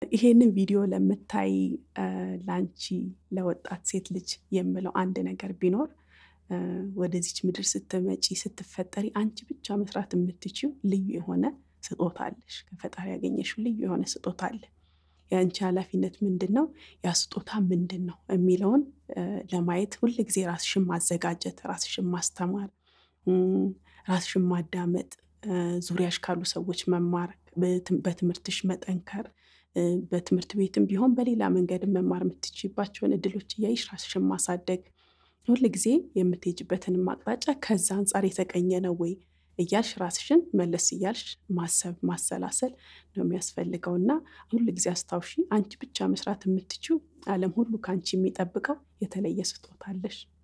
ይሄንን ቪዲዮ ለምታይ ለአንቺ ለወጣት ሴት ልጅ የምለው አንድ ነገር ቢኖር ወደዚች ምድር ስትመጪ ስትፈጠሪ አንቺ ብቻ መስራት የምትችው ልዩ የሆነ ስጦታ አለሽ። ከፈጣሪ ያገኘሽው ልዩ የሆነ ስጦታ አለ። የአንቺ ኃላፊነት ምንድን ነው? ያ ስጦታ ምንድን ነው የሚለውን ለማየት ሁል ጊዜ ራስሽን ማዘጋጀት፣ ራስሽን ማስተማር፣ ራስሽን ማዳመጥ፣ ዙሪያሽ ካሉ ሰዎች መማር፣ በትምህርትሽ መጠንከር፣ በትምህርት ቤትም ቢሆን በሌላ መንገድ መማር የምትችይባቸውን እድሎች እያይሽ ራስሽን ማሳደግ፣ ሁል ጊዜ የምትሄጅበትንም አቅጣጫ ከዛ አንጻር የተቀኘ ነው ወይ እያልሽ ራስሽን መለስ እያልሽ ማሰብ ማሰላሰል ነው የሚያስፈልገው እና ሁል ጊዜ አስታውሺ፣ አንቺ ብቻ መስራት የምትችው ዓለም ሁሉ ከአንቺ የሚጠብቀው የተለየ ስጦታ አለሽ።